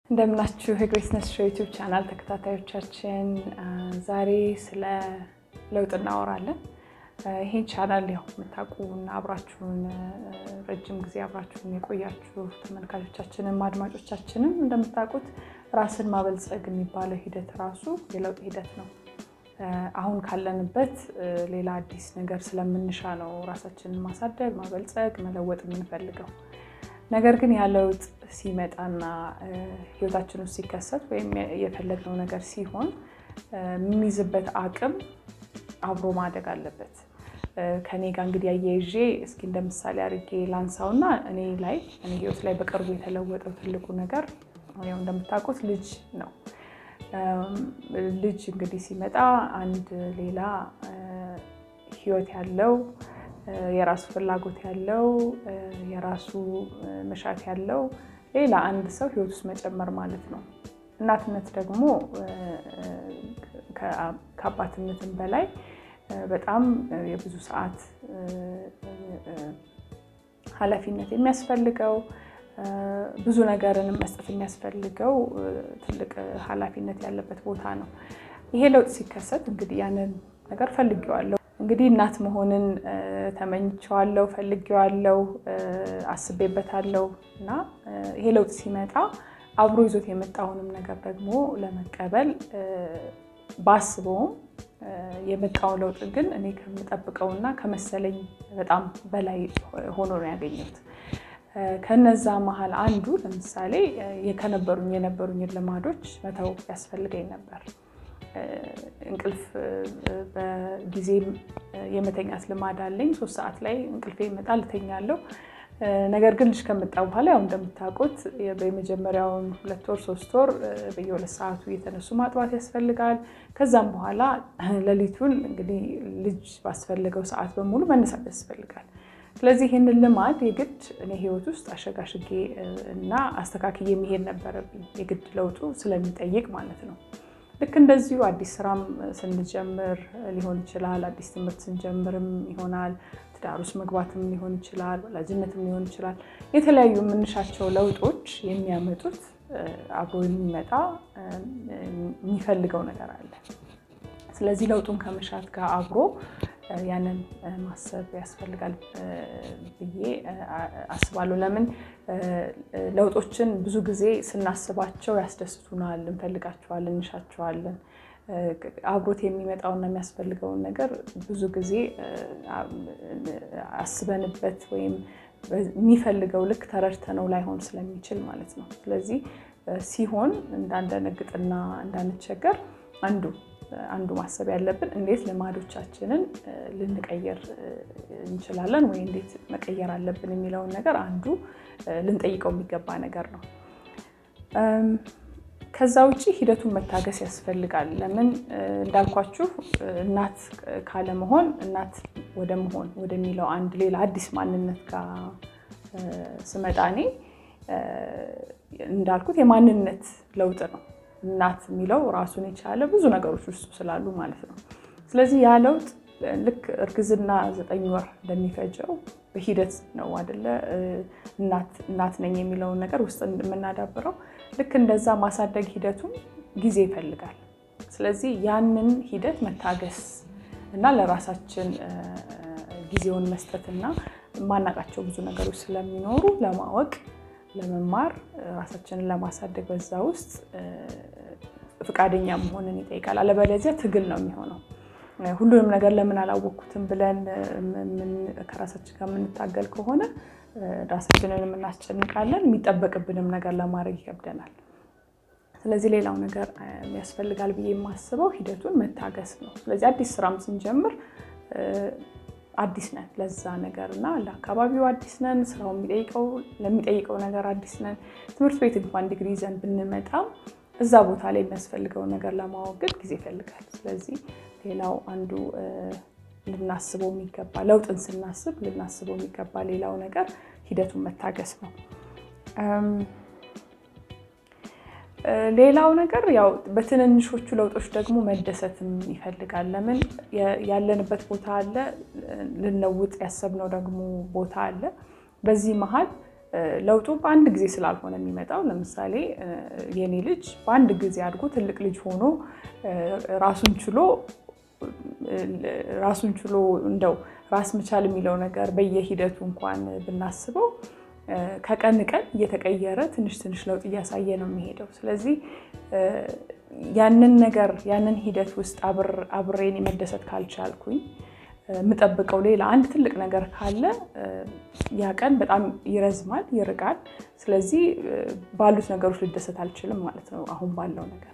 እንደምናችሁ የግሬስነስ ሾው ዩቲዩብ ቻናል ተከታታዮቻችን፣ ዛሬ ስለ ለውጥ እናወራለን። ይሄን ቻናል ያው የምታውቁና አብራችሁን ረጅም ጊዜ አብራችሁን የቆያችሁ ተመልካቾቻችንም አድማጮቻችንም እንደምታውቁት ራስን ማበልጸግ የሚባለው ሂደት ራሱ የለውጥ ሂደት ነው። አሁን ካለንበት ሌላ አዲስ ነገር ስለምንሻ ነው ራሳችንን ማሳደግ፣ ማበልጸግ፣ መለወጥ የምንፈልገው። ነገር ግን ያ ለውጥ ሲመጣና ህይወታችን ውስጥ ሲከሰት ወይም የፈለግነው ነገር ሲሆን የሚይዝበት አቅም አብሮ ማደግ አለበት። ከኔ ጋር እንግዲህ አያይዤ እስኪ እንደ ምሳሌ አድርጌ ላንሳውና እኔ ላይ እኔ ህይወት ላይ በቅርቡ የተለወጠው ትልቁ ነገር ያው እንደምታውቁት ልጅ ነው። ልጅ እንግዲህ ሲመጣ አንድ ሌላ ህይወት ያለው የራሱ ፍላጎት ያለው የራሱ መሻት ያለው ሌላ አንድ ሰው ህይወት ውስጥ መጨመር ማለት ነው። እናትነት ደግሞ ከአባትነትም በላይ በጣም የብዙ ሰዓት ኃላፊነት የሚያስፈልገው ብዙ ነገርን መስጠት የሚያስፈልገው ትልቅ ኃላፊነት ያለበት ቦታ ነው። ይሄ ለውጥ ሲከሰት እንግዲህ ያንን ነገር ፈልጌዋለሁ። እንግዲህ እናት መሆንን ተመኝቼዋለሁ፣ ፈልጌዋለሁ፣ አስቤበታለሁ እና ይሄ ለውጥ ሲመጣ አብሮ ይዞት የመጣውንም ነገር ደግሞ ለመቀበል ባስበውም የመጣው ለውጥ ግን እኔ ከምጠብቀውና ከመሰለኝ በጣም በላይ ሆኖ ነው ያገኘሁት። ከነዛ መሀል አንዱ ለምሳሌ ከነበሩኝ የነበሩኝን ልማዶች መተው ያስፈልገኝ ነበር። እንቅልፍ በጊዜ የመተኛት ልማድ አለኝ። ሶስት ሰዓት ላይ እንቅልፌ ይመጣል፣ እተኛለሁ። ነገር ግን ልጅ ከመጣ በኋላ ያው እንደምታውቁት በመጀመሪያውን ሁለት ወር ሶስት ወር በየሁለት ሰዓቱ እየተነሱ ማጥባት ያስፈልጋል። ከዛም በኋላ ሌሊቱን እንግዲህ ልጅ ባስፈልገው ሰዓት በሙሉ መነሳት ያስፈልጋል። ስለዚህ ይህንን ልማድ የግድ እኔ ህይወት ውስጥ አሸጋሽጌ እና አስተካክዬ መሄድ ነበረብኝ፣ የግድ ለውጡ ስለሚጠይቅ ማለት ነው። ልክ እንደዚሁ አዲስ ስራም ስንጀምር ሊሆን ይችላል። አዲስ ትምህርት ስንጀምርም ይሆናል። ትዳር ውስጥ መግባትም ሊሆን ይችላል። ወላጅነትም ሊሆን ይችላል። የተለያዩ የምንሻቸው ለውጦች የሚያመጡት አብሮ የሚመጣ የሚፈልገው ነገር አለ። ስለዚህ ለውጡን ከመሻት ጋር አብሮ ያንን ማሰብ ያስፈልጋል ብዬ አስባለሁ። ለምን ለውጦችን ብዙ ጊዜ ስናስባቸው ያስደስቱናል፣ እንፈልጋቸዋለን፣ እንሻቸዋለን። አብሮት የሚመጣውና የሚያስፈልገውን ነገር ብዙ ጊዜ አስበንበት ወይም የሚፈልገው ልክ ተረድተነው ላይሆን ስለሚችል ማለት ነው። ስለዚህ ሲሆን እንዳንደነግጥና እንዳንቸገር አንዱ አንዱ ማሰብ ያለብን እንዴት ልማዶቻችንን ልንቀይር እንችላለን ወይ እንዴት መቀየር አለብን የሚለውን ነገር አንዱ ልንጠይቀው የሚገባ ነገር ነው። ከዛ ውጭ ሂደቱን መታገስ ያስፈልጋል። ለምን እንዳልኳችሁ እናት ካለመሆን እናት ወደ መሆን ወደሚለው አንድ ሌላ አዲስ ማንነት ጋር ስመጣ እኔ እንዳልኩት የማንነት ለውጥ ነው። እናት የሚለው ራሱን የቻለ ብዙ ነገሮች ውስጡ ስላሉ ማለት ነው። ስለዚህ ያ ለውጥ ልክ እርግዝና ዘጠኝ ወር እንደሚፈጀው በሂደት ነው አደለ? እናት ነኝ የሚለውን ነገር ውስጥ የምናዳብረው ልክ እንደዛ ማሳደግ ሂደቱም ጊዜ ይፈልጋል። ስለዚህ ያንን ሂደት መታገስ እና ለራሳችን ጊዜውን መስጠትና የማናውቃቸው ብዙ ነገሮች ስለሚኖሩ ለማወቅ ለመማር ራሳችንን ለማሳደግ በዛ ውስጥ ፈቃደኛ መሆንን ይጠይቃል። አለበለዚያ ትግል ነው የሚሆነው። ሁሉንም ነገር ለምን አላወቅኩትም ብለን ከራሳችን ጋር የምንታገል ከሆነ ራሳችንን የምናስጨንቃለን፣ የሚጠበቅብንም ነገር ለማድረግ ይከብደናል። ስለዚህ ሌላው ነገር ያስፈልጋል ብዬ የማስበው ሂደቱን መታገስ ነው። ስለዚህ አዲስ ስራም ስንጀምር አዲስ ነን ለዛ ነገር እና ለአካባቢው አዲስ ነን። ስራው ለሚጠይቀው ነገር አዲስ ነን። ትምህርት ቤት እንኳን ዲግሪ ይዘን ብንመጣም እዛ ቦታ ላይ የሚያስፈልገውን ነገር ለማወቅ ግን ጊዜ ይፈልጋል። ስለዚህ ሌላው አንዱ ልናስበው የሚገባ ለውጥን ስናስብ ልናስበው የሚገባ ሌላው ነገር ሂደቱን መታገስ ነው። ሌላው ነገር ያው በትንንሾቹ ለውጦች ደግሞ መደሰትም ይፈልጋል። ለምን ያለንበት ቦታ አለ፣ ልንለውጥ ያሰብነው ደግሞ ቦታ አለ። በዚህ መሀል ለውጡ በአንድ ጊዜ ስላልሆነ የሚመጣው ለምሳሌ የኔ ልጅ በአንድ ጊዜ አድጎ ትልቅ ልጅ ሆኖ ራሱን ችሎ ራሱን ችሎ እንደው ራስ መቻል የሚለው ነገር በየሂደቱ እንኳን ብናስበው ከቀን ቀን እየተቀየረ ትንሽ ትንሽ ለውጥ እያሳየ ነው የሚሄደው። ስለዚህ ያንን ነገር ያንን ሂደት ውስጥ አብሬን መደሰት ካልቻልኩኝ የምጠብቀው ሌላ አንድ ትልቅ ነገር ካለ ያ ቀን በጣም ይረዝማል፣ ይርቃል። ስለዚህ ባሉት ነገሮች ልደሰት አልችልም ማለት ነው አሁን ባለው ነገር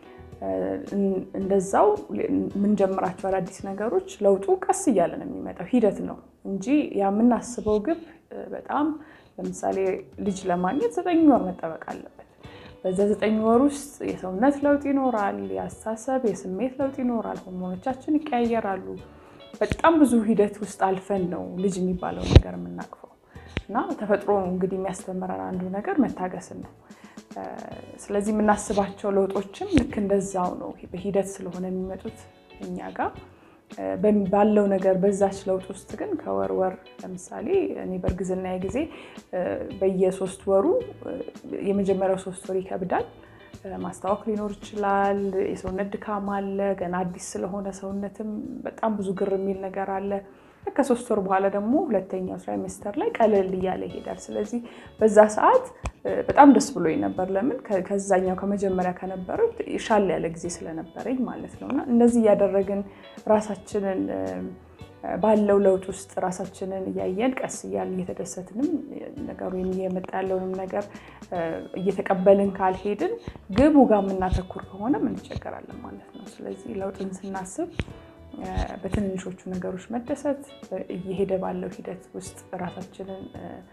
እንደዛው የምንጀምራቸው አዳዲስ ነገሮች ለውጡ ቀስ እያለ ነው የሚመጣው፣ ሂደት ነው እንጂ የምናስበው ግብ በጣም ለምሳሌ ልጅ ለማግኘት ዘጠኝ ወር መጠበቅ አለበት። በዛ ዘጠኝ ወር ውስጥ የሰውነት ለውጥ ይኖራል፣ የአስተሳሰብ የስሜት ለውጥ ይኖራል፣ ሆርሞኖቻችን ይቀያየራሉ። በጣም ብዙ ሂደት ውስጥ አልፈን ነው ልጅ የሚባለው ነገር የምናቅፈው እና ተፈጥሮ እንግዲህ የሚያስተምረን አንዱ ነገር መታገስን ነው። ስለዚህ የምናስባቸው ለውጦችም ልክ እንደዛው ነው። በሂደት ስለሆነ የሚመጡት እኛ ጋር ባለው ነገር በዛች ለውጥ ውስጥ ግን ከወር ወር ለምሳሌ እኔ በእርግዝና ጊዜ በየሶስት ወሩ የመጀመሪያው ሶስት ወር ይከብዳል። ማስታወክ ሊኖር ይችላል። የሰውነት ድካም አለ። ገና አዲስ ስለሆነ ሰውነትም በጣም ብዙ ግር የሚል ነገር አለ። ከሶስት ወር በኋላ ደግሞ ሁለተኛው ትራይሜስተር ላይ ቀለል እያለ ይሄዳል። ስለዚህ በዛ ሰዓት በጣም ደስ ብሎኝ ነበር። ለምን ከዛኛው ከመጀመሪያ ከነበረው ሻል ያለ ጊዜ ስለነበረኝ ማለት ነው። እና እንደዚህ እያደረግን ራሳችንን ባለው ለውጥ ውስጥ ራሳችንን እያየን ቀስ እያልን እየተደሰትንም ነገሩ እየመጣ ያለውንም ነገር እየተቀበልን ካልሄድን ግቡ ጋር የምናተኩር ከሆነ እንቸገራለን ማለት ነው። ስለዚህ ለውጥን ስናስብ በትንንሾቹ ነገሮች መደሰት እየሄደ ባለው ሂደት ውስጥ ራሳችንን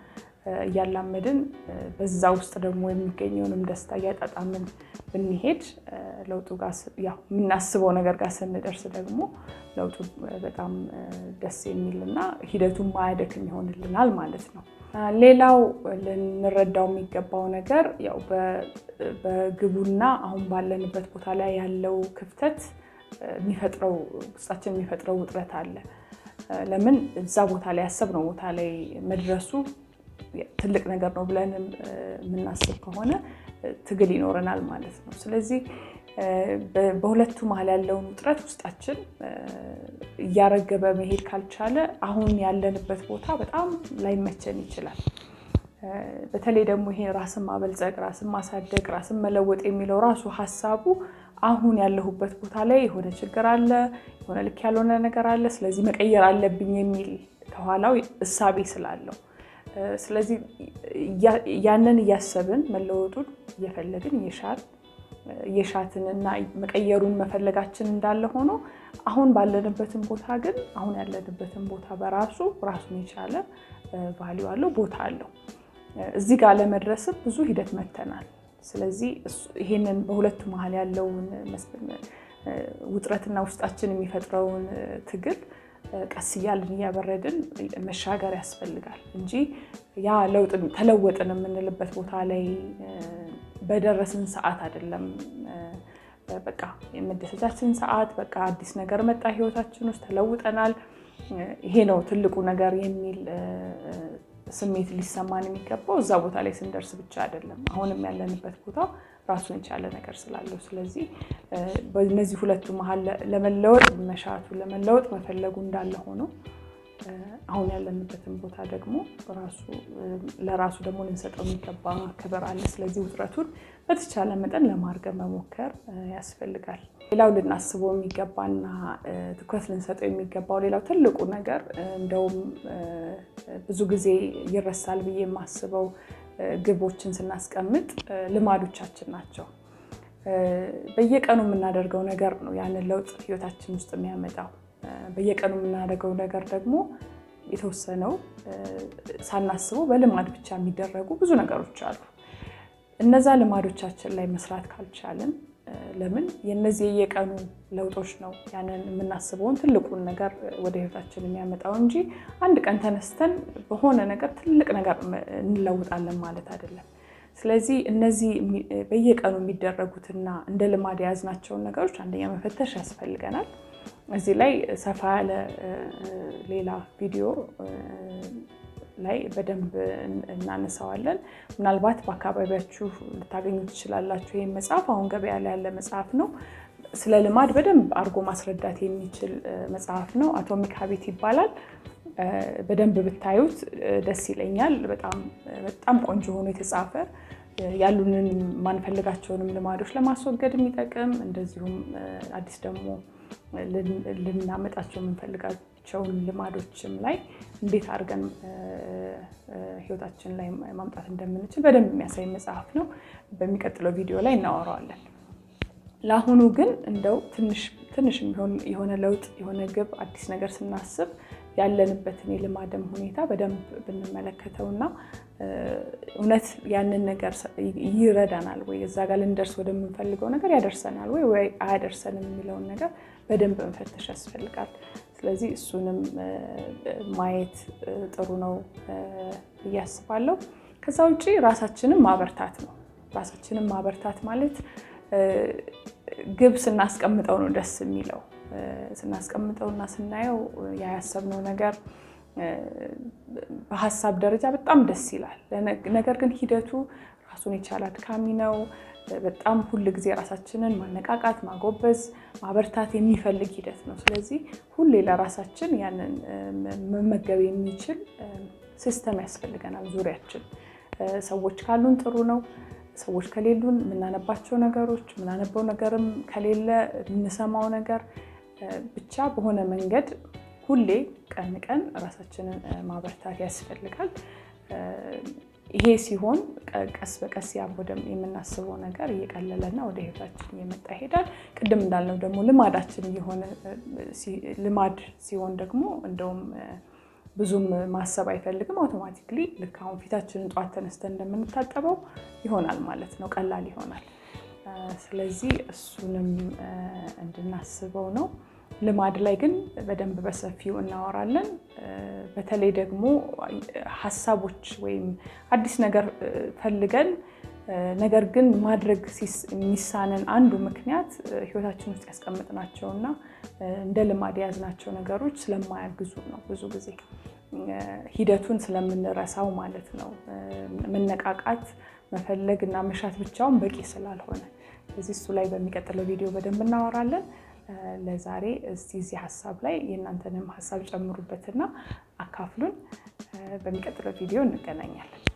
እያላመድን በዛ ውስጥ ደግሞ የሚገኘውንም ደስታ እያጣጣምን ብንሄድ ለውጡ ጋር የምናስበው ነገር ጋር ስንደርስ ደግሞ ለውጡ በጣም ደስ የሚልና ሂደቱን ማያደክም ይሆንልናል ማለት ነው። ሌላው ልንረዳው የሚገባው ነገር ያው በግቡና አሁን ባለንበት ቦታ ላይ ያለው ክፍተት የሚፈጥረው ውስጣችን የሚፈጥረው ውጥረት አለ። ለምን እዛ ቦታ ላይ ያሰብነው ቦታ ላይ መድረሱ ትልቅ ነገር ነው ብለን የምናስብ ከሆነ ትግል ይኖረናል ማለት ነው። ስለዚህ በሁለቱ መሀል ያለውን ውጥረት ውስጣችን እያረገበ መሄድ ካልቻለ አሁን ያለንበት ቦታ በጣም ላይመቸን ይችላል። በተለይ ደግሞ ይሄ ራስን ማበልጸግ፣ ራስን ማሳደግ፣ ራስን መለወጥ የሚለው ራሱ ሀሳቡ አሁን ያለሁበት ቦታ ላይ የሆነ ችግር አለ፣ የሆነ ልክ ያልሆነ ነገር አለ፣ ስለዚህ መቀየር አለብኝ የሚል ከኋላው እሳቤ ስላለው ስለዚህ ያንን እያሰብን መለወጡን እየፈለግን እየሻል እየሻትን እና መቀየሩን መፈለጋችን እንዳለ ሆኖ አሁን ባለንበትን ቦታ ግን አሁን ያለንበትን ቦታ በራሱ ራሱን የቻለ ቫሊዩ አለው፣ ቦታ አለው። እዚህ ጋር ለመድረስም ብዙ ሂደት መተናል። ስለዚህ ይሄንን በሁለቱ መሀል ያለውን ውጥረትና ውስጣችን የሚፈጥረውን ትግል ቀስ እያልን እያበረድን መሻገር ያስፈልጋል እንጂ ያ ለውጥ ተለወጥን የምንልበት ቦታ ላይ በደረስን ሰዓት አይደለም። በቃ የመደሰቻችን ሰዓት በቃ አዲስ ነገር መጣ ህይወታችን ውስጥ ተለውጠናል፣ ይሄ ነው ትልቁ ነገር የሚል ስሜት ሊሰማን የሚገባው እዛ ቦታ ላይ ስንደርስ ብቻ አይደለም። አሁንም ያለንበት ቦታ ራሱን የቻለ ነገር ስላለው፣ ስለዚህ በእነዚህ ሁለቱ መሀል ለመለወጥ መሻቱ ለመለወጥ መፈለጉ እንዳለ ሆኖ አሁን ያለንበትን ቦታ ደግሞ ለራሱ ደግሞ ልንሰጠው የሚገባ ክብር አለ። ስለዚህ ውጥረቱን በተቻለ መጠን ለማርገብ መሞከር ያስፈልጋል። ሌላው ልናስበው የሚገባና ትኩረት ልንሰጠው የሚገባው ሌላው ትልቁ ነገር እንደውም ብዙ ጊዜ ይረሳል ብዬ የማስበው ግቦችን ስናስቀምጥ ልማዶቻችን ናቸው። በየቀኑ የምናደርገው ነገር ነው ያንን ለውጥ ህይወታችን ውስጥ የሚያመጣው። በየቀኑ የምናደርገው ነገር ደግሞ የተወሰነው ሳናስበው በልማድ ብቻ የሚደረጉ ብዙ ነገሮች አሉ። እነዛ ልማዶቻችን ላይ መስራት ካልቻልን ለምን የነዚህ የየቀኑ ለውጦች ነው ያንን የምናስበውን ትልቁን ነገር ወደ ህይወታችን የሚያመጣው እንጂ አንድ ቀን ተነስተን በሆነ ነገር ትልቅ ነገር እንለውጣለን ማለት አይደለም። ስለዚህ እነዚህ በየቀኑ የሚደረጉትና እንደ ልማድ የያዝናቸውን ነገሮች አንደኛ መፈተሽ ያስፈልገናል። እዚህ ላይ ሰፋ ያለ ሌላ ቪዲዮ ላይ በደንብ እናነሳዋለን። ምናልባት በአካባቢያችሁ ልታገኙ ትችላላችሁ። ይህ መጽሐፍ አሁን ገበያ ላይ ያለ መጽሐፍ ነው። ስለ ልማድ በደንብ አድርጎ ማስረዳት የሚችል መጽሐፍ ነው። አቶሚክ ሀቢት ይባላል። በደንብ ብታዩት ደስ ይለኛል። በጣም ቆንጆ ሆኖ የተጻፈ ያሉንን ማንፈልጋቸውንም ልማዶች ለማስወገድ የሚጠቅም እንደዚሁም አዲስ ደግሞ ልናመጣቸው የምንፈልጋቸውን ልማዶችም ላይ እንዴት አድርገን ህይወታችን ላይ ማምጣት እንደምንችል በደንብ የሚያሳይ መጽሐፍ ነው። በሚቀጥለው ቪዲዮ ላይ እናወራዋለን። ለአሁኑ ግን እንደው ትንሽ የሆነ ለውጥ የሆነ ግብ አዲስ ነገር ስናስብ ያለንበትን የልማድም ሁኔታ በደንብ ብንመለከተውና እውነት ያንን ነገር ይረዳናል ወይ እዛ ጋር ልንደርስ ወደምንፈልገው ነገር ያደርሰናል ወይ ወይ አያደርሰንም የሚለውን ነገር በደንብ መፈተሽ ያስፈልጋል። ስለዚህ እሱንም ማየት ጥሩ ነው ብዬ አስባለሁ። ከዛ ውጭ ራሳችንን ማበርታት ነው። ራሳችንን ማበርታት ማለት ግብ ስናስቀምጠው ነው ደስ የሚለው ስናስቀምጠው እና ስናየው ያያሰብነው ነገር በሀሳብ ደረጃ በጣም ደስ ይላል። ነገር ግን ሂደቱ ራሱን የቻለ አድካሚ ነው። በጣም ሁል ጊዜ ራሳችንን ማነቃቃት፣ ማጎበዝ፣ ማበርታት የሚፈልግ ሂደት ነው። ስለዚህ ሁሌ ለራሳችን ያንን መመገብ የሚችል ሲስተም ያስፈልገናል። ዙሪያችን ሰዎች ካሉን ጥሩ ነው። ሰዎች ከሌሉን የምናነባቸው ነገሮች የምናነበው ነገርም ከሌለ የምንሰማው ነገር ብቻ በሆነ መንገድ ሁሌ ቀን ቀን ራሳችንን ማበርታት ያስፈልጋል። ይሄ ሲሆን ቀስ በቀስ ያ ወደ የምናስበው ነገር እየቀለለና ወደ ህይወታችን እየመጣ ይሄዳል። ቅድም እንዳልነው ደግሞ ልማዳችን እየሆነ ልማድ ሲሆን ደግሞ እንደውም ብዙም ማሰብ አይፈልግም። አውቶማቲክሊ ልክ አሁን ፊታችንን ጠዋት ተነስተን እንደምንታጠበው ይሆናል ማለት ነው፣ ቀላል ይሆናል። ስለዚህ እሱንም እንድናስበው ነው። ልማድ ላይ ግን በደንብ በሰፊው እናወራለን። በተለይ ደግሞ ሀሳቦች ወይም አዲስ ነገር ፈልገን ነገር ግን ማድረግ የሚሳነን አንዱ ምክንያት ህይወታችን ውስጥ ያስቀመጥናቸው እና እንደ ልማድ የያዝናቸው ነገሮች ስለማያግዙ ነው። ብዙ ጊዜ ሂደቱን ስለምንረሳው ማለት ነው። መነቃቃት፣ መፈለግ እና መሻት ብቻውን በቂ ስላልሆነ እዚህ እሱ ላይ በሚቀጥለው ቪዲዮ በደንብ እናወራለን። ለዛሬ እስቲ እዚህ ሀሳብ ላይ የእናንተንም ሀሳብ ጨምሩበትና አካፍሉን። በሚቀጥለው ቪዲዮ እንገናኛለን።